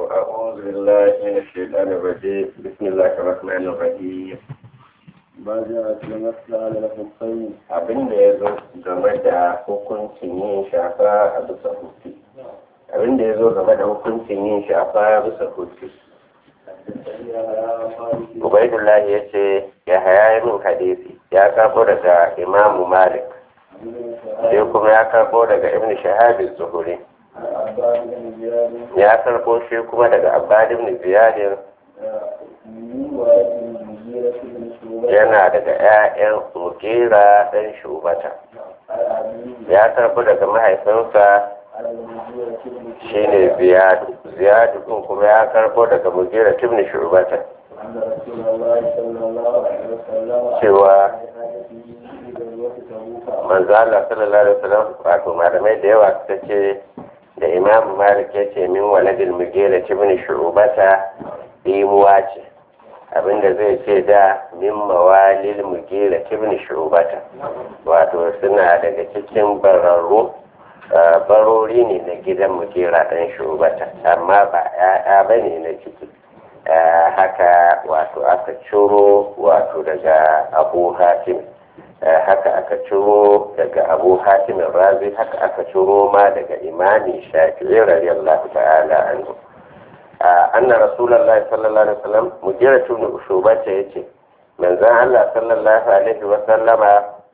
أعوذ بالله من الشيطان الرجيم بسم الله الرحمن الرحيم ba za a ce masu ala hukai abin da ya zo game da hukuncin yin shafa a bisa hutu abin da ya zo game da hukuncin yin shafa a bisa hutu ubaidullah ya ce ya haya min hadisi ya karbo daga imamu malik sai kuma ya karbo daga ibn shahabi zuhuri ya karbo shi kuma daga abbad ibn ziyadin yana daga 'ya'yan mukera ɗan shubata ya karbo daga mahaifinsa shine ziyadu ziyadu ɗin kuma ya karbo daga mukera tibni shubata cewa manzo Allah sallallahu alaihi wasallam wato malamai da yawa suka ce da imam malik ya ce min waladil mugera tibni shubata imuwa ce abinda zai ce da min mawalil mugera tibni shubata wato suna daga cikin bararru barori ne na gidan mugera ɗan shubata amma ba ya'ya ba ne na ciki haka wato aka ciro wato daga abu hatim haka aka ciro daga abu hatimin razi haka aka ciro ma daga imani shafi'i radiyallahu ta'ala anhu anna rasulullahi sallallahu alaihi wasallam mujira tun shubata yace manzon Allah sallallahu alaihi wasallama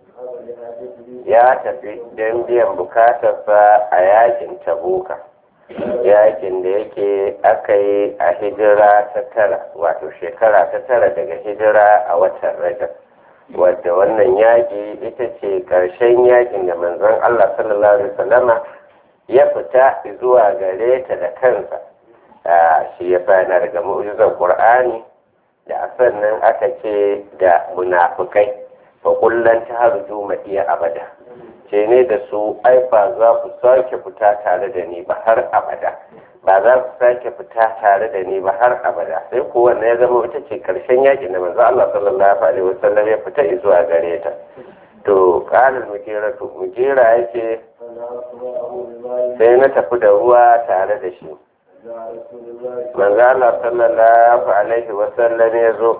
ya tafi don biyan bukatarsa a yakin tabuka yakin da yake aka yi a hijira ta tara wato shekara ta tara daga hijira a watan rajab wadda wannan yaƙi ita ce ƙarshen yakin da manzon Allah sallallahu alaihi wasallama ya fita zuwa gare ta da kansa shi ya fana daga mu'jizar Qur'ani da sannan aka ce da munafukai fa kullan taharju madiya abada ce ne da su ai ba za ku sake fita tare da ni ba har abada ba za ku sake fita tare da ni ba har abada sai ko wannan ya zama ita ce karshen yakin da manzo Allah sallallahu alaihi wasallam ya fita zuwa gare ta to qalal mujira to mujira yake sai na tafi da ruwa tare da shi manzo Allah sallallahu alaihi wasallam ya zo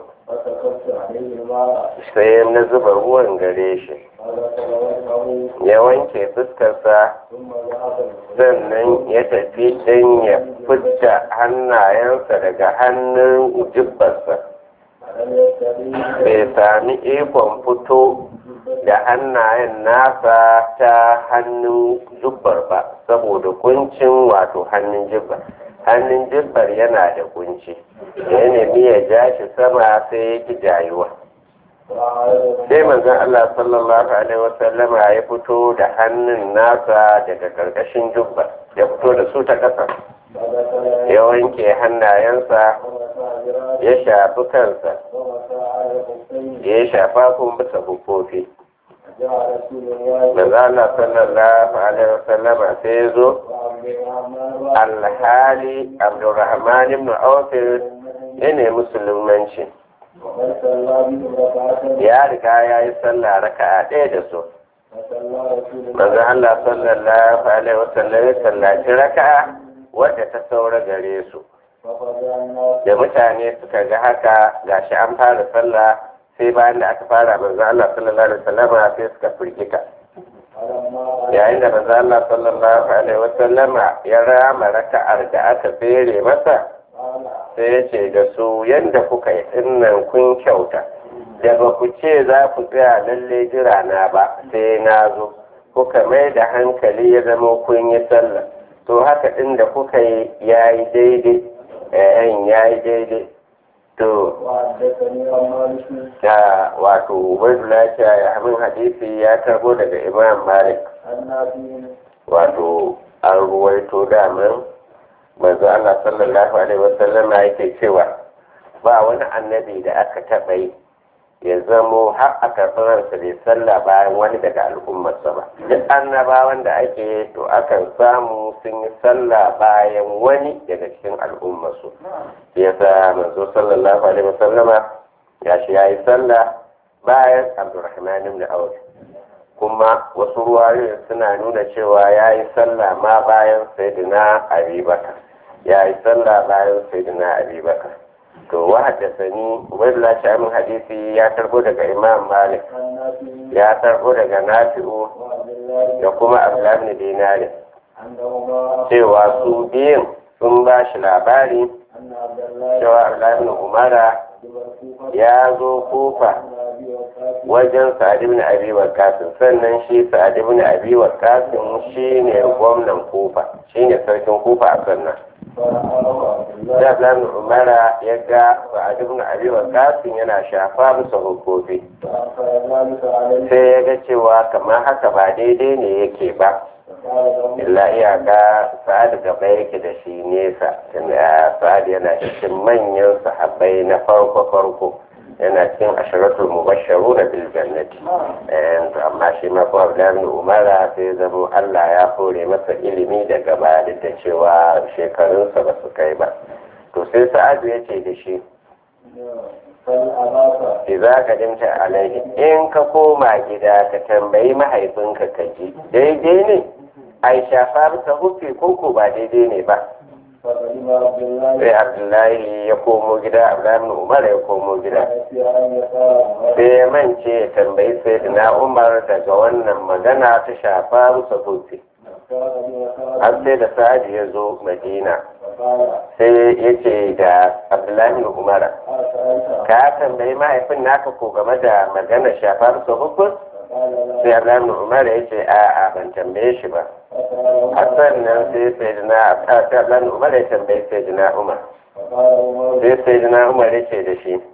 sai na zuba ruwan gare shi ya wanke fuskarsa sannan ya tafi don ya fidda hannayensa daga hannun jibbarsa bai sami ikon fito da hannayen nasa ta hannun jubbar ba saboda kuncin wato hannun jibbar hannun jibbar yana da kunci ya nemi ya ja shi sama sai ya ki jayuwa sai manzon Allah sallallahu alaihi wasallama ya fito da hannun nasa daga karkashin jubbar ya fito da su ta ƙasa ya wanke hannayensa ya shafi kansa ya shafa kun bisa hufofi manzon Allah sallallahu alaihi wasallama sai ya zo alhali abdurrahman ibn auf ya ne musulmanci ya riga ya yi sallah raka'a ɗaya da su manzo Allah sallallahu alaihi wasallam ya sallaci raka'a wadda ta saura gare su da mutane suka ga haka gashi an fara sallah sai bayan da aka fara manzo Allah sallallahu alaihi wasallam sai suka firgita yayin da manzo Allah sallallahu alaihi wasallama ya rama raka'ar da aka tsere masa sai ya ce da su yadda kuka yi dinnan kun kyauta da ba ku ce za ku tsaya lalle jira na ba sai na zo kuka mai da hankali ya zama kun yi sallah to haka ɗin da kuka yi ya yi daidai yayin ya yi daidai to da wato ubaidullah ya hamin hadisi ya tarbo daga imam malik wato an ruwaito daman manzo Allah sallallahu alaihi wasallam yake cewa ba wani annabi da aka taɓa yi ya zamo har aka ransa bai sallah bayan wani daga al'ummarsa ba duk annabawan da ake to akan samu sun yi sallah bayan wani daga cikin al'ummarsu yasa manzo sallallahu alaihi wasallama ya shi ya yi sallah bayan abdurrahman ibn auf kuma wasu ruwayoyin suna nuna cewa ya yi sallah ma bayan sayyidina abubakar ya yi sallah bayan sayyidina abi bakar to wa haddasani ubaidullah shamin hadisi ya karbo daga imam malik ya karbo daga nafi'u da kuma abdullahi dinari cewa su biyun sun ba shi labari cewa abdullahi umara ya zo kufa wajen sa'ad ibn abi waqqas sannan shi sa'ad ibn abi waqqas shine gwamnan kufa shine sarkin kufa a sannan da ibn umara ya ga sa'ad ibn abi waqqas yana shafa musu hukofi sai ya ga cewa kamar haka ba daidai ne yake ba illa iyaka sa'ad gaba yake da shi nesa sa'ad yana cikin manyan sahabbai na farko farko yana cikin asharatul mubasharu na bil jannati amma shi ma ko Abdullahi Umara sai zamo Allah ya hore masa ilimi daga baya duk da cewa shekarunsa ba su kai ba to sai Sa'adu ya ce da shi Iza ka dimta alaihi in ka koma gida ka tambayi mahaifinka ka ji daidai ne ai shafa bisa hufi koko ba daidai ne ba sai abdullahi ya komo gida abdullahi umar ya komo gida sai ya mance ya tambayi sai na umar daga wannan magana ta shafa bisa hufi har sai da sa'adi ya zo madina sai ya ce da abdullahi umar ka tambayi mahaifin naka ko game da magana shafa bisa hufin sai abdullahi umar ya ce a'a ban tambaye shi ba a sannan sai sai na sai abdullahi umar ya tambayi sai na umar sai sai na umar ya ce da shi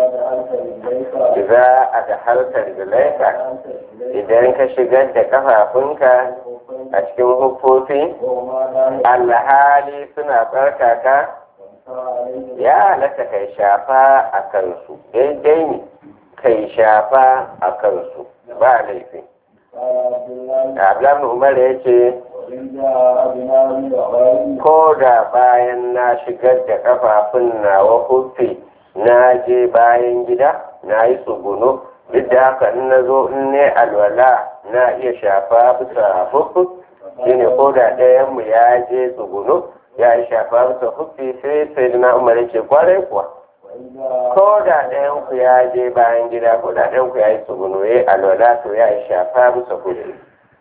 za a da harkar zulaika idan ka shigar da kafafunka a cikin hufofi alhali suna tsarkaka ya halatta kai shafa a kansu daidai ne kai shafa a kansu ba laifi abdullahi umar ya ce ko da bayan na shigar da kafafun nawa hufi na je bayan gida na yi tsuguno duk da haka in na zo in ne alwala na iya shafa bisa hufi shine ko da ɗayanmu ya je tsuguno ya yi shafa bisa hufi sai sai na umar ya ce kwarai kuwa ko da ɗayan ku ya je bayan gida ko da ɗayan ku ya yi tsuguno ya alwala to ya yi shafa bisa hufi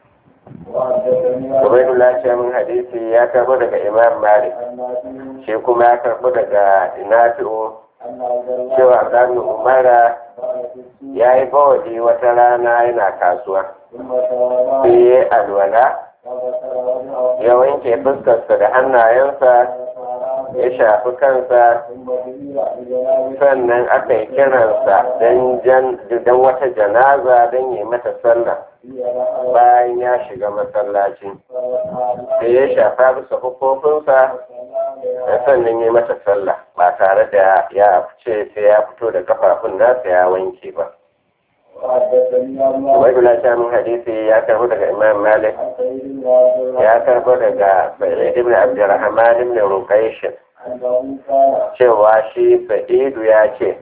Ubaidullah Shamin hadisi ya karbo daga Imam Malik shi kuma ya karbo daga Nafi'u cewa Abdullahi Umara ya yi bawali wata rana yana kasuwa sai ya alwala ya wanke fuskarsa da hannayensa ya shafi kansa sannan aka yi kiransa don wata janaza don yi mata sallah bayan ya shiga masallaci sai ya shafa bisa hukufinsa da sannan ya mata sallah ba tare da ya fice sai ya fito da kafafun nasa ya wanke ba Ubaidullah Shamin hadisi ya karbo daga Imam Malik ya karbo daga Sa'id ibn Abdurrahman ibn Ruqaysh cewa shi Sa'idu ya ce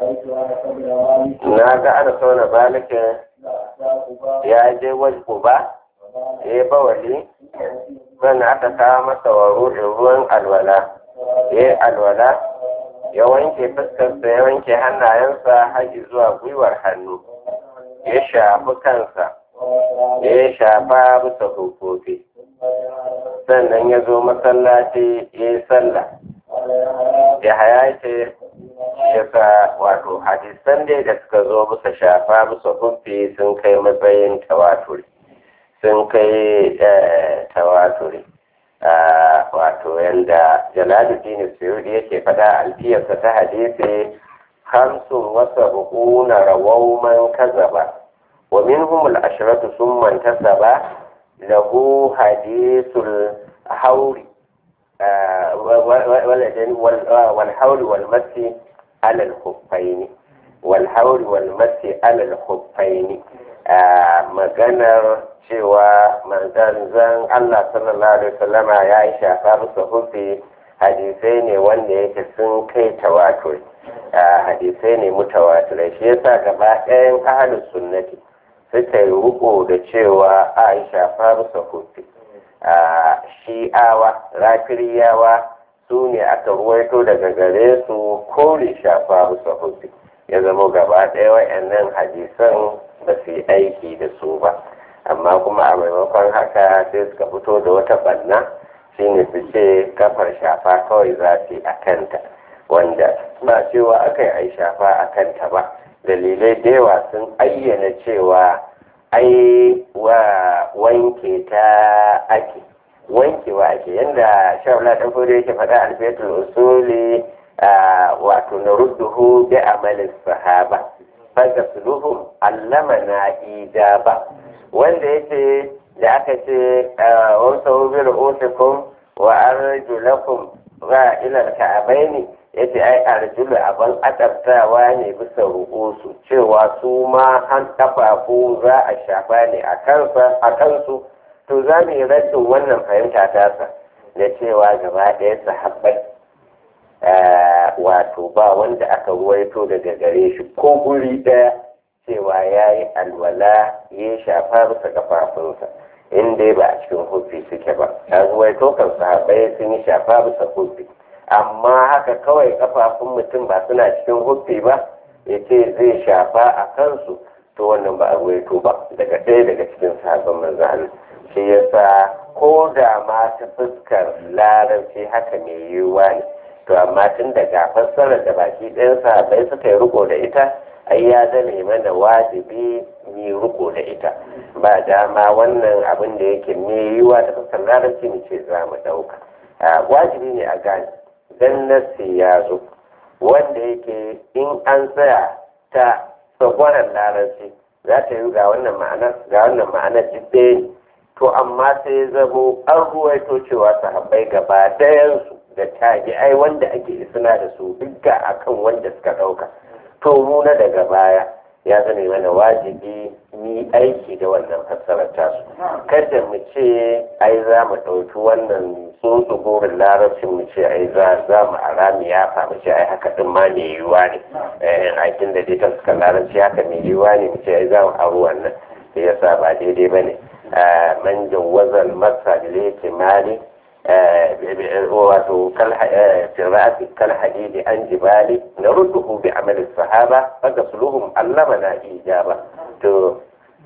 na ga ana sauna balikin ya je wajen ba ya yi bawali sannan aka kawo masa wa ruwan alwala ya yi alwala ya wanke fuskarsa ya wanke hannayensa haji zuwa gwiwar hannu ya shafi kansa ya shafa bisa hukufi sannan ya zo masallaci ya yi sallah ya haya ce yasa wato hadisan dai da suka zo bisa shafa bisa hufi sun kai matsayin tawaturi sun kai tawaturi wato yanda jalaluddin suyudi yake faɗa alfiyarsa ta hadisi hamsin wasa hukuna rawau man kazaba wa minhum al-ashratu summa intasaba lahu hadithul hauri والحول والمس على الخفين والحول والمس على الخفين maganar cewa manzan Allah sallallahu alaihi wasallama ya yi shafa musu hufi hadisai ne wanda yake sun kai tawatur hadisai ne mutawatirai shi yasa gaba ɗayan ahalus sunnati suka yi riko da cewa a yi shafa musu hufi shi'awa rafiriyawa su ne aka ruwaito daga gare su kore shafa bisa hufi ya zama gaba ɗaya wa'annan hadisan ba su yi aiki da su ba amma kuma a maimakon haka sai suka fito da wata banna shine su ce kafar shafa kawai za su yi a kanta wanda ba cewa aka yi ai shafa a kanta ba dalilai da yawa sun ayyana cewa ai wa wanke ta ake wankewa ake yadda shawala ɗan fudu yake faɗa alfetul usuli wato na rudduhu bi amalin sahaba faga suluhum allama na ida ba wanda yake da aka ce wasu wubir usikum wa arjulakum ba ilal ka'abaini yace ai arjulu abin adabtawa ne bisa ru'usu cewa su ma an kafafu za a shafa ne a kansu to za mu yi raddin wannan fahimta tasa da cewa gaba ɗaya sahabbai wato ba wanda aka ruwaito daga gare shi ko guri ɗaya cewa ya yi alwala ya shafa bisa kafafunsa in dai ba a cikin hufi suke ba a ruwaito kan sahabbai sun yi shafa bisa hufi amma haka kawai kafafun mutum ba suna cikin hufi ba ya ce zai shafa a kansu to wannan ba a ruwaito ba daga ɗaya daga cikin sahabban manzo shi yasa ko da ma ta fuskar larabci haka mai yiwuwa ne to amma tun daga fassarar da baki ɗayan sahabbai suka yi riko da ita ai ya zame mana wajibi ni riko da ita ba dama wannan abin da yake mai yiwuwa ta fuskar larabci mu ce za mu ɗauka wajibi ne a gane dan nasi ya zo wanda yake in an tsaya ta tsagwaron larabci za ta yi ga wannan ma'anar ga wannan ma'anar duk ɗaya ne to amma sai zamo an ruwaito cewa sahabbai gaba dayansu da tabi'ai wanda ake suna da su dukka akan wanda suka ɗauka to mu na daga baya ya zame mana wajibi ni aiki da wannan fassarar tasu kada mu ce ai za mu ɗauki wannan tsotsu burin larabcin mu ce ai za mu arami ya fa mu ce ai haka din ma mai yiwuwa ne aikin da dai ta suka larabci haka mai yiwuwa ne mu ce ai za mu aro wannan da yasa ba daidai ba ne man jawazal masa da yake mali wato fir'ati kal hadidi an jibali na rudduhu bi amali sahaba faga suluhum allama na ijaba to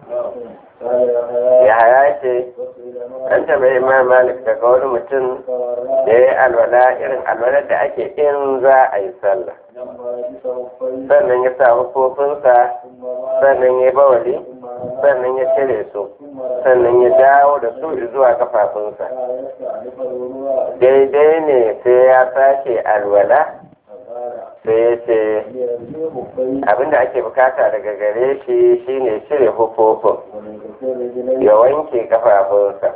ya haya ce an taɓa imam malik daga wani mutum da ya alwala irin alwalar da ake in za a yi sallah sannan ya sa hufofinsa sannan ya bawali sannan ya cire su sannan ya dawo da su zuwa kafafunsa daidai ne sai ya sake alwala sai ya ce abinda ake bukata daga gare shi shine cire hufofin ya wanke kafafunsa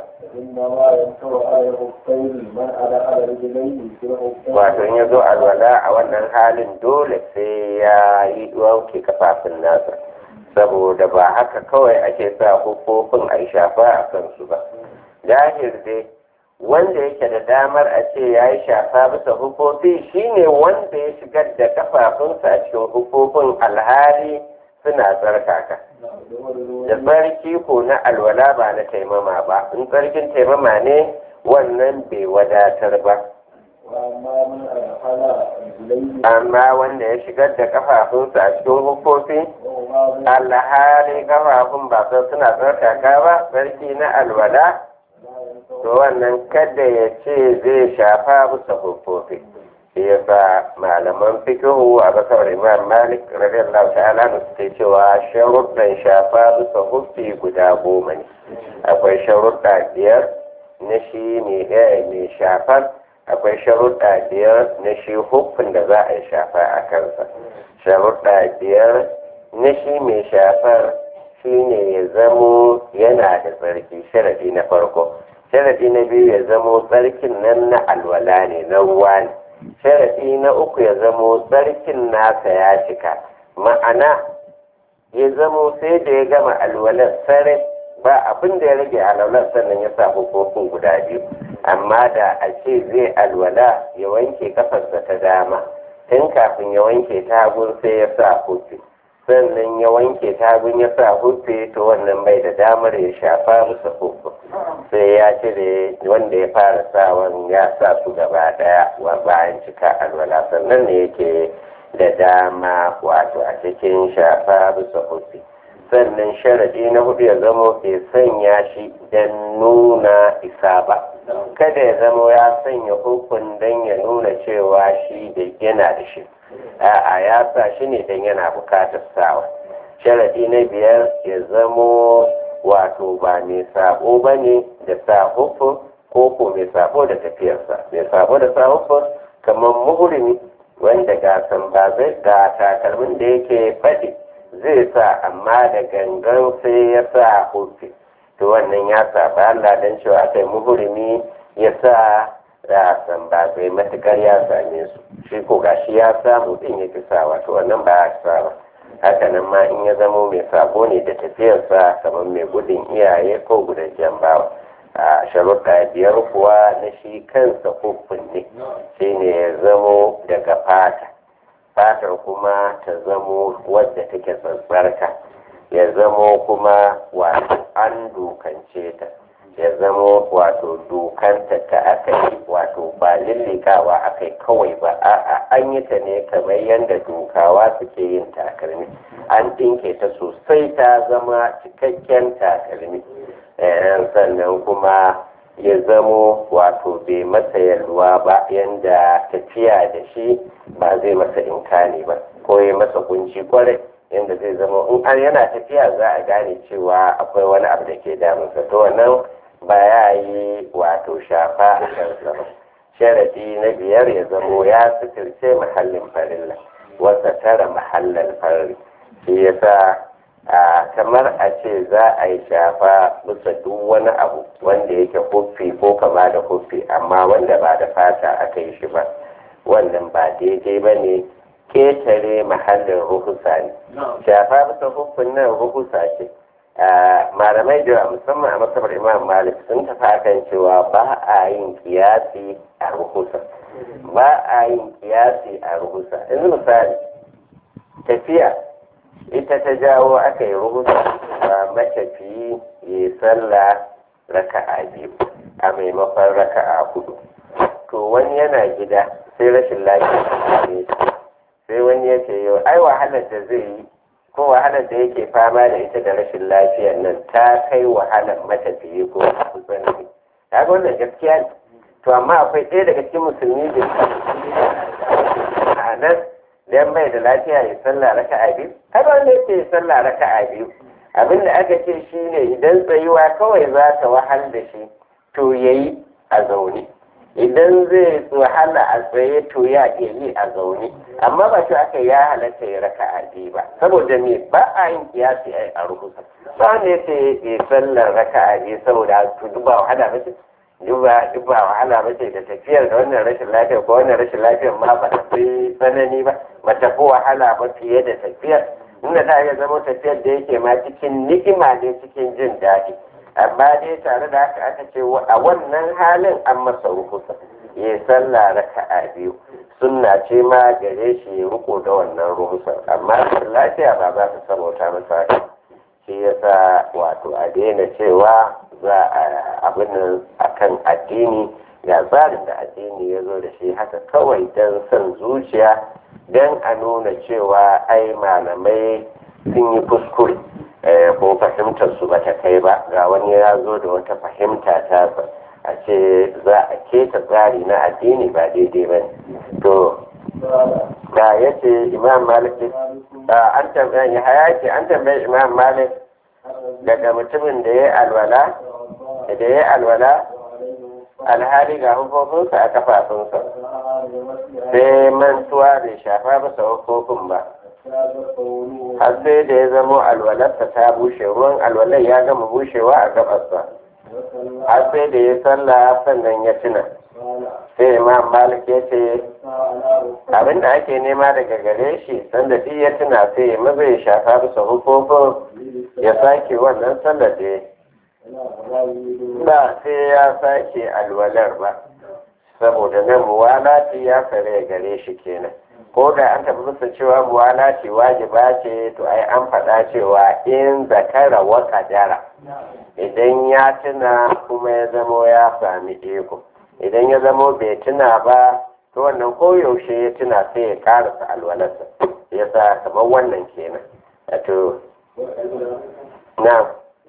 wato in ya zo alwala a wannan halin dole sai ya yi wanke kafafun nasa saboda ba haka kawai ake sa hufofin a shafa a kansu ba jahir dai wanda yake da damar a ce ya yi shafa bisa hufofi shine wanda ya shigar da kafafunsa a cikin hufofin alhali suna tsarkaka da tsarki ko na alwala ba na taimama ba in tsarkin taimama ne wannan bai wadatar ba amma wanda ya shigar da kafafunsa a cikin hufofi alhali kafafun ba suna tsarkaka ba tsarki na alwala to wannan kada ya ce zai shafa bisa hufofi shi yasa malaman fikihu a kasar imam malik radiyallahu ta'ala da suke cewa sharuɗan shafa bisa hufi guda goma ne akwai sharuɗa biyar na shi mai shafar akwai sharuɗa biyar na shi hufin da za a yi shafa a kansa sharuɗa biyar na shi mai shafar shi ne ya zamo yana da tsarki sharadi na farko sharadi na biyu ya zamo tsarkin nan na alwala ne na ruwa ne sharadi na uku ya zamo tsarkin nasa ya cika ma'ana ya zamo sai da ya gama alwalar sarai ba abin da ya rage alwalar sannan ya sa hukukun guda biyu amma da a ce zai alwala ya wanke kafarsa ta dama tun kafin ya wanke ta hagun sai ya sa hufi sannan ya wanke tagun ya sa hufe to wannan bai da damar ya shafa musu hufu sai ya cire wanda ya fara sawan ya sa su gaba daya wa bayan cika alwala sannan ne yake da dama wato a cikin shafa bisa hufi sannan sharadi na hudu ya zamo bai sanya shi don nuna isa ba kada ya zamo ya sanya hukun don ya nuna cewa shi da yana da shi a'a ya sa shi ne don yana bukatar sawa sharadi na biyar ya zamo wato ba mai sabo ba ne da sa hukun ko ko mai sabo da tafiyarsa mai sabo da sa hukun kamar muhurimi wanda ga zai ga takalmin da yake faɗi zai sa amma da gangan sai ya sa hufi to wannan ya saba Allah dan cewa kai muhurimi ya sa da zai matukar ya same su shi ko gashi ya samu din ya fi sawa to wannan ba ya sa haka nan ma in ya zamo mai sabo ne da tafiyarsa kamar mai gudun iyaye ko gudun bawa a sharuɗa biyar kuwa na shi kansa hukun ne shi ne ya zamo daga fata fatar kuma ta zamo wadda take tsantsarka ya zamo kuma wato an dukance ta ya zamo wato dukanta ta aka yi wato ba lillikawa aka yi kawai ba a'a an yi ta ne kamar yadda dukawa suke yin takalmi an ɗinke ta sosai ta zama cikakken takalmi sannan kuma ya zamo wato bai masa yalwa ba yanda tafiya da shi ba zai masa inkani ba ko ya masa kunci kwarai yanda zai zama in an yana tafiya za a gane cewa akwai wani abu da ke damunsa to wannan ba ya yi wato shafa a kansa ba sharadi na biyar ya zamo ya suturce mahallin farilla wasa tara mahallin farri shi yasa a kamar a ce za a yi shafa bisa duk wani abu wanda yake huffi ko kama da huffi amma wanda ba da fata aka yi shi ba wannan ba daidai ba ne ketare mahallin ruhusa ne shafa bisa huffin nan ruhusa ce malamai da musamman a masabar imam malik sun tafi akan cewa ba a yin kiyasi a ruhusa ba a yin kiyasi a ruhusa yanzu misali tafiya ita ta jawo aka yi rubuta a matafiyi ya sallah raka'a biyu a maimakon raka'a hudu to wani yana gida sai rashin lafiya ne sai wani ya ce yau ai wahalar da zai yi ko wahalar da yake fama da ita da rashin lafiyar nan ta kai wahalar matafiyi ko tsanani ta ga wannan gaskiya ne to amma akwai ɗaya daga cikin musulmi da a nan dan bai da lafiya ya sallah raka'a biyu har wanda yake ya sallah raka'a biyu abin da aka ce shine idan tsayuwa kawai za ta wahal da shi to yayi a zaune idan zai wahala a tsaye to ya iya yi a zaune amma ba shi aka ya halatta ya raka'a biyu ba saboda me ba a yin kiyasi a ruhusa ba wanda yake ya sallar raka'a biyu saboda to duba wahala ba duba duba wahala ba ce da tafiyar da wannan rashin lafiya ko wannan rashin lafiyar ma ba ta fi tsanani ba ba ta fi wahala ba fiye da tafiyar inda ta iya zama tafiyar da yake ma cikin ni'ima ne cikin jin daɗi amma dai tare da haka aka ce a wannan halin an masa rukusa ya sallah raka'a biyu sunna ce ma gare shi ya riko da wannan rukusar amma lafiya ba za ta sabauta masa haka shi yasa wato a daina cewa za a abin akan addini ga tsarin da addini ya zo da shi haka kawai don son zuciya don a nuna cewa ai malamai sun yi kuskure ko fahimtar su bata kai ba ga wani ya zo da wata fahimta ta a ce za a keta tsari na addini ba daidai ba to ga ya ce imam malik an tambaye ya haya ce an tambaye imam malik daga mutumin da ya alwala da ya alwala alhali ga hukukunsa a kafafunsa sai mantuwa bai shafa masa hukukun ba har sai da ya zamo alwalarsa ta bushe ruwan alwalar ya gama bushewa a gabarsa har sai da ya sallah sannan ya tuna sai imam malik ya ce abin da ake nema daga gare shi sanda duk ya tuna sai ya maza ya shafa bisa hukukun ya sake wannan sallar da ya ba sai ya sake alwalar ba saboda nan muwalati ya kare gare shi kenan ko da an tafi bisa cewa muwalati wajiba ce to ai an faɗa cewa in zakara wa kadara idan ya tuna kuma ya zamo ya sami iko idan ya zamo bai tuna ba to wannan koyaushe ya tuna sai ya karasa alwalarsa ya sa kamar wannan kenan wato na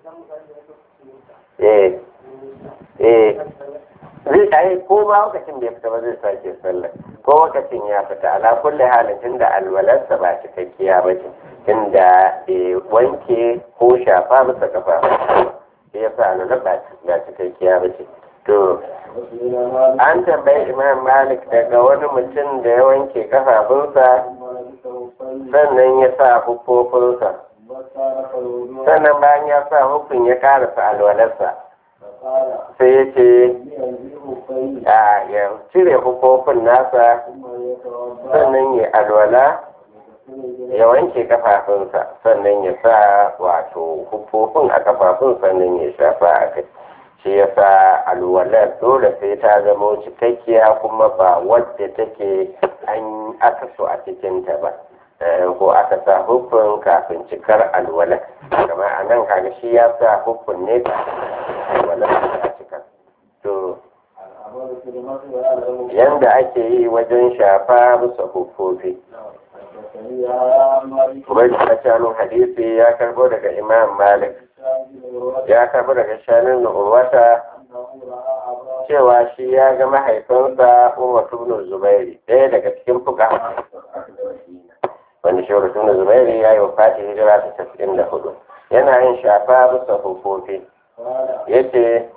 eh eh zai ai ko ba lokacin da ya fita ba zai sake sallah ko lokacin ya fita ala kulli halin tunda alwalarsa ba cikakkiya ba ce tunda wanke ko shafa masa kafa shi ya sa alwalar ba cikakkiya ba ce to an tambayi imam malik daga wani mutum da ya wanke kafafunsa sannan ya sa hufofinsa sannan bayan ya sa hukun ya karasa alwalarsa sai ya ce a ya cire hukofin nasa sannan ya alwala ya wanke kafafunsa sannan ya sa wato hukofin a kafafun sannan ya shafa a kai shi ya sa alwalar dole sai ta zama cikakkiya kuma ba wadda take an aka so a cikinta ba ko aka sa hukun kafin cikar alwalar kamar a nan kaga shi ya sa hukun ne alwalar a cikar to yanda ake yi wajen shafa bisa hukufi kuma da shanun hadisi ya karbo daga imam malik ya karbo daga shanun urwata cewa shi ya ga mahaifinsa umar ibn zubairi ɗaya daga cikin fuka wanda shi ibn zubairi ya yi wa fati hijira ta casa'in da hudu yana yin shafa bisa hukufi ya ce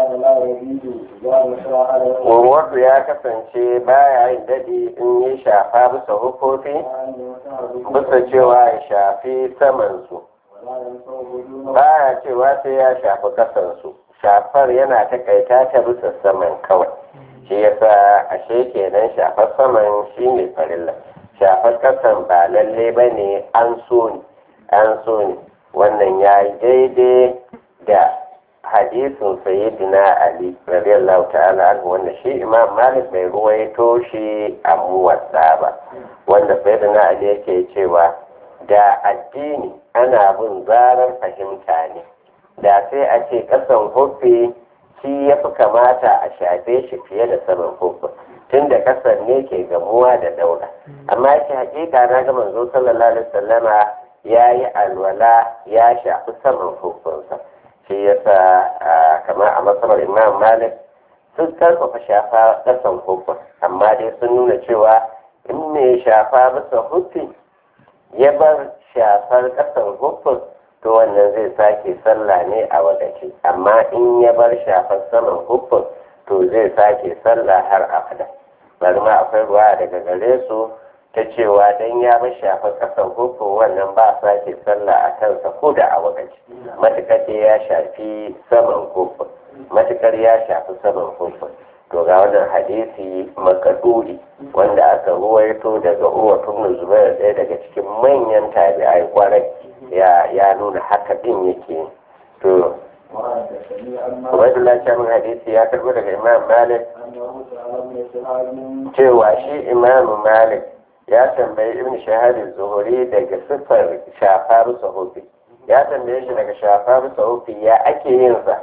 Urwatu ya kasance baya yin daɗi in yi shafa bisa hukofi, bisa cewa ya shafi samansu. Baya cewa sai ya shafi kasansu, shafar yana takaita ta bisa saman kawai. Shi yasa ashe kenan shafar saman shi ne farilla. Shafar kasan ba lalle ba ne an so ne, an so ne. Wannan ya yi daidai da hadisin sayyidina ali radiyallahu ta'ala anhu wanda shi imam malik bai ruwaito shi a muwatsa ba wanda sayyidina ali yake cewa da addini ana bin zarar fahimta ne da sai a ce kasan hufi shi ya fi kamata a shafe shi fiye da saman hufi tunda kasan ne ke gamuwa da daura amma yake hakika na ga manzo sallallahu alaihi wasallama ya yi alwala ya shafi saman hufinsa shi yasa kamar a masarar imam malik sun karfafa shafa ƙasan hukun amma dai sun nuna cewa in mai shafa bisa hukun ya bar shafar ƙasan hukun to wannan zai sake sallah ne a wadace amma in ya bar shafar saman hukun to zai sake sallah har abada bari ma akwai ruwa daga gare su ta cewa dan ya bar shafar ƙasan hukun wannan ba sake sallah a kansa ko da a wadace matukar da ya shafi saman hukun matukar ya shafi saman hukun to ga wannan hadisi makaduri wanda aka ruwaito daga uwa tun zubair ɗaya daga cikin manyan tabi'ai kwarai ya ya nuna haka din yake to Ubaidullah Shamin hadisi ya karbo daga Imam Malik cewa shi Imam Malik ya tambayi Ibn Shahad Zuhuri daga siffar shafa bisa hufi ya tambaye shi daga shafa bisa hufi ya ake yin sa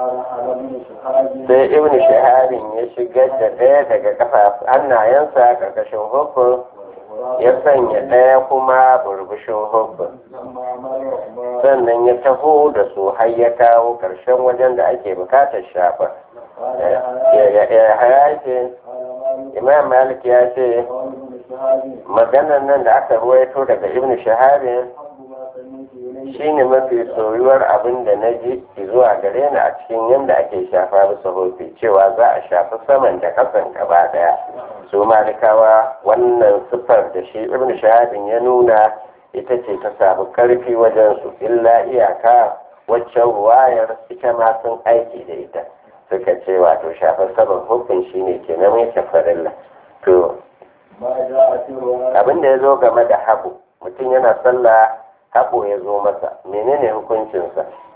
sai ibn shahabin ya shigar da ɗaya daga kafa hannayensa ƙarƙashin hukun ya sanya ɗaya kuma burbushin hukun sannan ya taho da su har ya kawo ƙarshen wajen da ake bukatar shafa ya hayake imam malik ya ce maganar nan da aka ruwaito daga ibn shahabin shine mafi soyuwar abin da na ji zuwa gare ni a cikin yadda ake shafa bisa hofi cewa za a shafi saman da kasan gaba daya su malikawa wannan siffar da shi ibn shahadin ya nuna ita ce ta samu karfi wajen su illa iyaka waccan ruwayar ita ma sun aiki da ita suka ce wato shafar saman hufin shine ke na mai farilla to abin da ya zo game da habu mutum yana sallah haɓo ya zo masa menene hukuncinsa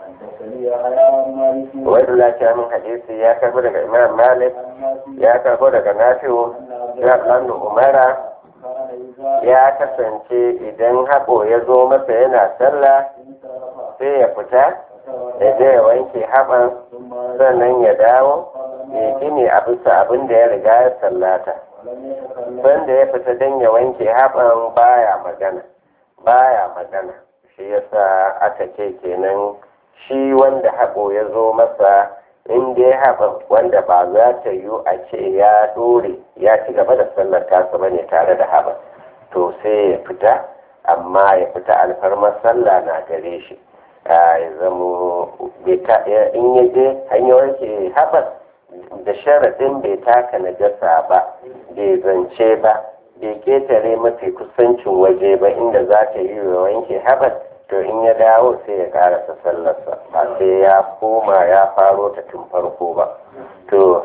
حدثني يحيى عن مالك wanda lafiya min hadisi ya karbo daga imam malik عن نافع ya karbo daga nafi'u أن عبد ya الله ɗan umara كان إذا ya kasance idan haɓo ya zo masa yana sallah انصرف sai ya fita ya je ya wanke haɓan ثم sannan ya dawo ya gini a bisa abin da ya riga ya sallata ولم يتكلم sanda ya fita don ya wanke haɓan baya magana baya magana shi yasa aka ce kenan shi wanda haɓo ya zo masa in dai haɓan wanda ba za ta yiwu a ce ya ɗore ya ci gaba da sallar tasa bane tare da haɓan to sai ya fita amma ya fita alfarmar sallah na gare shi a ya zamo bai ta- in ya je hanyar wanke haɓan da sharaɗin bai taka najasa ba bai zance ba bai ketare mafi kusancin waje ba inda za ta yi wa wanke haɓar to in ya dawo sai ya karasa sallarsa ba sai ya koma ya faro ta tun farko ba to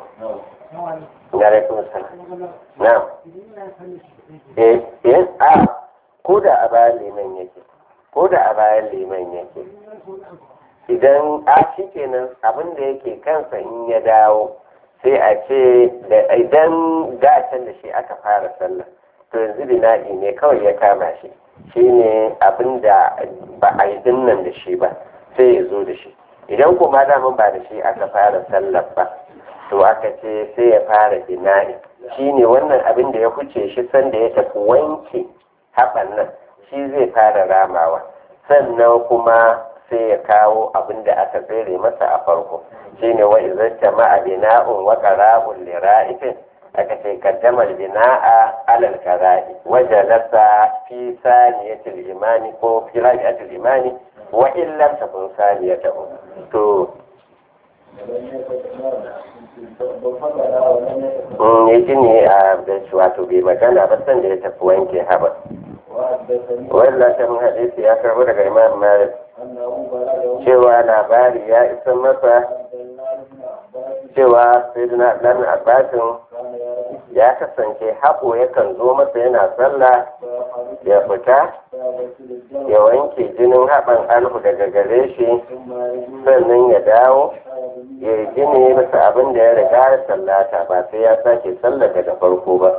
na raikun salam na eh eh a ko da a bayan liman yake ko da a bayan liman yake idan a shi kenan abin da yake kansa in ya dawo sai a ce da idan can da shi aka fara sallah to yanzu bina'i ne kawai ya kama shi shi ne abin da ba a yi dinnan da shi ba sai ya zo da shi idan kuma daman ba da shi aka fara sallah ba to aka ce sai ya fara bina'i shi ne wannan abin da ya huce shi sanda ya tafi wanke haɓan nan shi zai fara ramawa sannan kuma sai ya kawo abin da aka tsere masa a farko shine wa idan jama'a bina'un wa qara'un li ra'ifin aka ce kaddama bina'a alal qara'i wa jalasa fi saniyatil imani ko fi rabi'atil imani wa in lam takun saniyatahu to ولم يتكلم فقال ولم يتكلم in ya gini a da shi wato bai magana ba san da ya tafi wanke haɓa وحدثني wannan ta mun hadisi ya karbo daga imam malik أنه بلغه cewa labari ya isa masa عبد الله بن عباس cewa sayyidina dan abbasin كان يرى ya kasance haƙo yakan zo masa yana sallah فيخرج ya fita فيغسل الجو ya wanke jinin haɓan alhu daga gare shi ثم يجوز sannan ya dawo فيغسل ya yi gini bisa abin da ya riga ya sallata ba sai ya sake sallar daga farko ba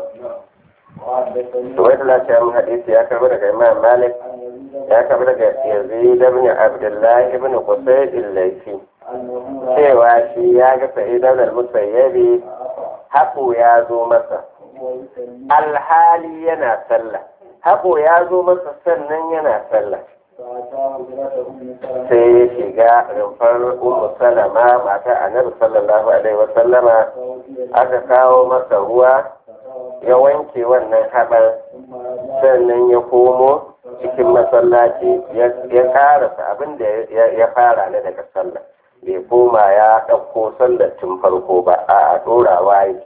وحدثني to wai lafiya mun hadisi ya karbi daga imam malik عن يزيد ya karbi daga yazid ibn abdullahi ibn qusayd al-laythi أنه رأى cewa shi ya ga sa'id ibn al-musayyibi haƙo ya zo masa وهو يسلم alhali yana sallah haƙo ya zo masa sannan yana sallah فأتاه ابنته أم سلمة sai ya shiga rumfar ummu salama mata annabi sallallahu alaihi wa sallama فوجد aka kawo masa ruwa ya wanke wannan haɓar ثم رجع sannan ya komo cikin masallaci ya ya karasa abin da ya- ya fara na daga sallah bai koma ya ɗauko sallar tun farko ba a ɗorawa yi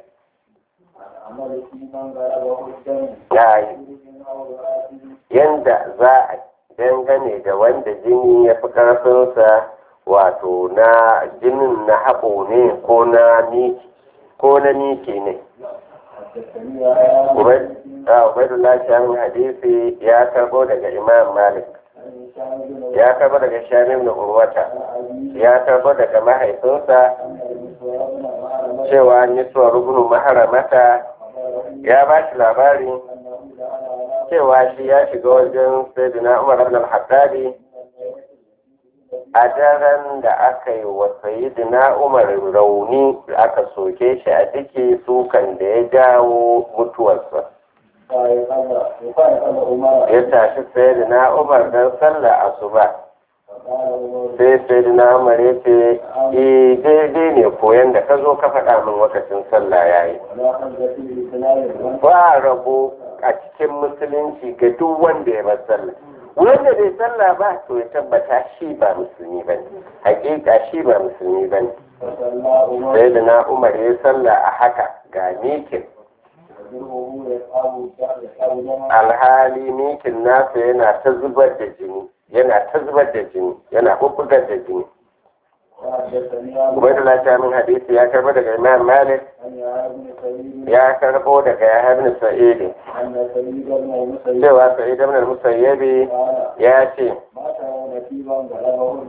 عمل في من غلبه الدم ya yi من أوراته yanda za a dangane da wanda jini ya fi ƙarfinsa wato na jinin na haɓo ne ko na miki ko na miki ne حدثني يا Ubaidullah Shamin hadisi ya karɓo daga Imam Malik عن هشام بن ya karɓo daga Shamim da Urwata أبي ya karɓo daga mahaifinsa أن المسور بن معلم cewa Niswa rubunu maharamata أخبره ya ba shi labari أنه دعا على cewa shi ya shiga wajen Sayyidina Umar ibn al-Hattabi a daren da aka yi wa Sayyidina Umar rauni aka soke shi a ciki sukan da ya jawo mutuwarsa فقال عمر ya tashi Sayyidina Umar don sallah asuba فقال عمر sai Sayyidina Umar ya ce eh daidai ne koyan da ka zo ka faɗa min lokacin sallah yayi ولا حد في الإسلام ba rabo a cikin musulunci ga duk wanda ya bar sallah wanda bai sallah ba to ya tabbata shi ba musulmi ba ne hakika shi ba musulmi ba ne فصلى عمر sai da na umar ya sallah a haka ga mikin وجهه يصحب يصحب دما alhali mikin nasa yana ta zubar da jini yana ta zubar da jini yana bubbugar da jini وحدثني عن ubaidullah ta min hadisi ya karbo daga imam malik أن يا ابن سعيد ya karbo daga yahya ibn sa'id أن سعيد بن المسيب cewa sa'id ibn al-musayyibi قال ya ce ما ترون في من غلبه الدم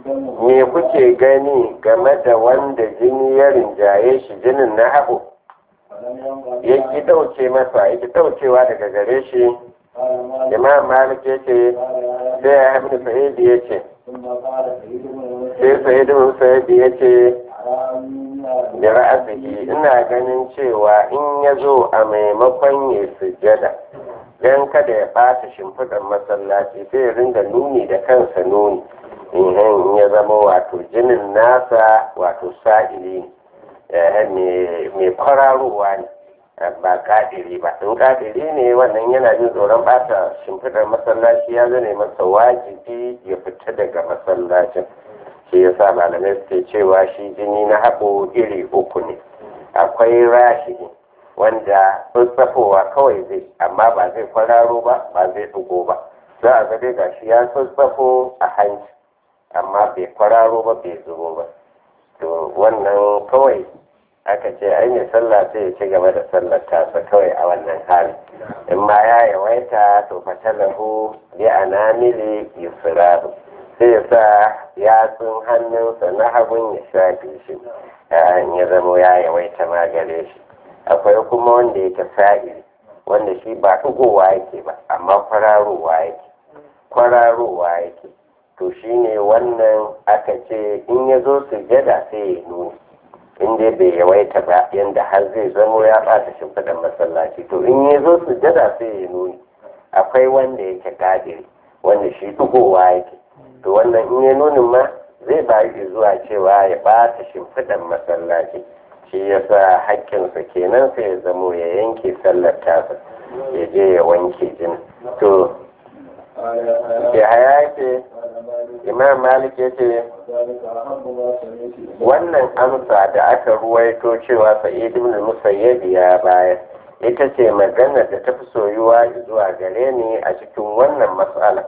me kuke gani game da wanda jini ya rinjaye shi jinin na haɓo ya ki ɗauke masa ya ki ɗaukewa daga gare shi imam malik ya ce sai ya hamdu sa'idi ya ce sai sa'idi sa'idi ya ce da ra'asihi ina ganin cewa in ya zo a maimakon ya sujada don kada ya ɓata shimfiɗar masallaci sai ya ringa nuni da kansa nuni in ya zama wato jinin nasa wato sa'ili ne mai kwararowa ne ba kadiri ba in kadiri ne wannan yana jin tsoron ɓata shimfiɗar masallaci ya zane masa wajibi ya fita daga masallacin shi ya sa malamai suke cewa shi jini na haɓo iri uku ne akwai rashi wanda tsatsafowa kawai zai amma ba zai kwararo ba ba zai ɗugo ba za a ga dai gashi ya tsatsafo a hanci amma bai kwararo ba bai zubo ba to wannan kawai aka ce ai mai sallah sai ya ci gaba da sallar tasa kawai a wannan hali in ma ya yawaita to fatalahu bi anamili yusrahu sai ya sa yatsun hannunsa na hagun ya shafe shi ya zama ya yawaita ma gare shi akwai kuma wanda yake sa'iri wanda shi ba ɗugowa yake ba amma kwararowa yake kwararowa yake to shine wannan aka ce in ya zo sujada sai ya nuni in dai bai yawaita ba yanda har zai zamo ya ɓata shimfiɗan masallaci to in ya zo sujada sai ya nuni akwai wanda yake kadiri wanda shi ɗugowa yake to wannan in ya nunin ma zai bayi zuwa cewa ya ɓata shimfiɗan masallaci shi ya sa haƙƙinsa kenan sai ya zamo ya yanke sallar tasa ya je ya wanke jini to ya haya ce imam malik ya ce wannan amsa da aka ruwaito cewa sa'id ibn musayyib ya bayar ita ce maganar da ta fi soyuwa zuwa gare ni a cikin wannan matsala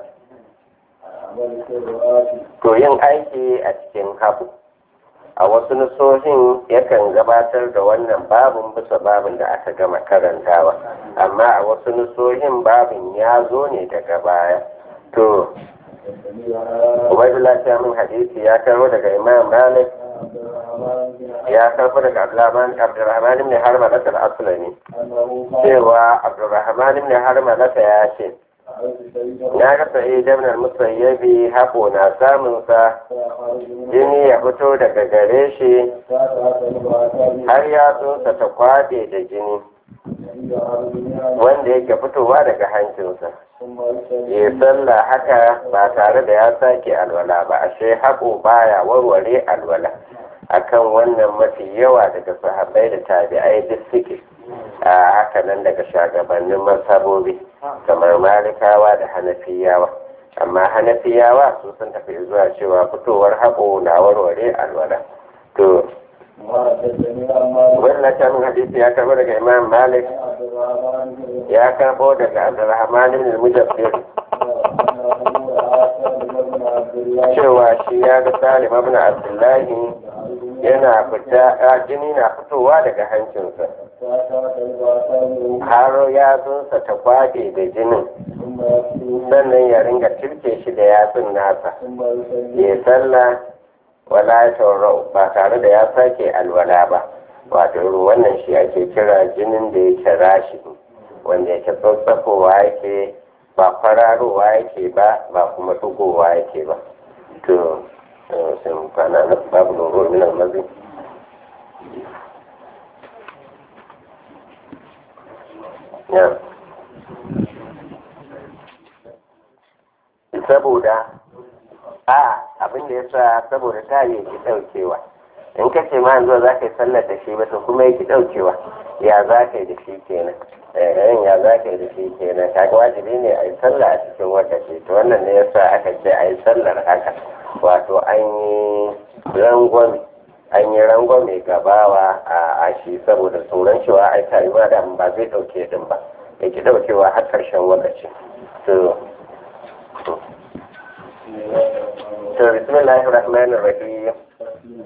to yin aiki a cikin habu a wasu nusohin yakan gabatar da wannan babin bisa babin da aka gama karantawa amma a wasu nusohin babin ya zo ne daga baya to ubaidullah ta min hadisi ya karo daga imam malik ya karbo daga abdurrahman ibn harma da al-aslami cewa abdurrahman ibn harma da ya ce na ga sa'id ibn al-musayyabi hako na samun sa jini ya fito daga gare shi har ya tsosa ta kwade da jini wanda yake fitowa daga hancinsa ya sallah haka ba tare da ya sake alwala ba ashe haƙo baya warware alwala akan wannan mafi yawa daga sahabbai da tabi'ai duk suke a haka nan daga shagabannin masabobi kamar malikawa da hanafiyawa amma hanafiyawa su sun tafi zuwa cewa fitowar haƙo na warware alwala to wannan can hadisi ya karbo daga imam malik ya karbo daga abdurrahman ibn mujaffir cewa shi ya ga salim ibn abdullahi yana fita jini na fitowa daga hancinsa har yatsunsa ta kwaɗe da jinin sannan ya ringa cirke shi da yatsun nasa ya sallah wala taurau ba tare da ya sake alwala ba wato wannan shi ake kira jinin da yake rashi wanda yake tsatsafowa yake ba kwararowa yake ba ba kuma dugowa yake ba to sai mu kwana na babu nuru min almazi ya saboda a abin da ya sa saboda ta yi ki daukewa in ka ce ma yanzu za ka yi sallar da shi ba to kuma ya ki daukewa ya za ka yi da shi kenan eh ya za ka yi da shi kenan kaga wajibi ne a yi sallah a cikin wata ce to wannan ne yasa aka ce a yi sallar haka wato an yi rangwame an yi rangwame gabawa a shi saboda tsoron cewa ai tayuwa da ba zai dauke din ba ya ki daukewa har karshen lokaci to to bismillahir rahmanir rahim